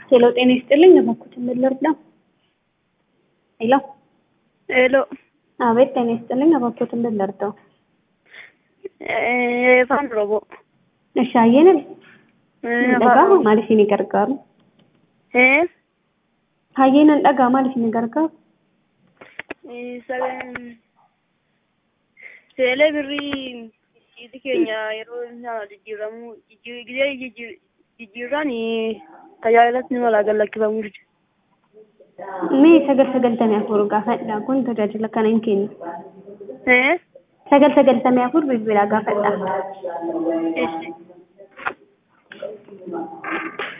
ሄሎ ጤና ይስጥልኝ እባክዎትን ምን ልርዳ? ሄሎ ሄሎ አቤት ጤና ይስጥልኝ እባክዎትን ምን ልርዳው? afaan oromoo እሺ አየንን dhagaa maaliif ni gargaaru? Hayyeenan dhagaa maaliif ni gargaaru? seelee birrii cidhi keenya yeroo isaa jijjiiramu gisee jijjiirraan tajaajilatti ni malaa gallakkifamuu jechuudha. Mee sagal sagaltamii afur gaafadha kun tajaajila kana hin kennu. Sagal sagaltamii afur bilbilaa gaafadha. Eessi.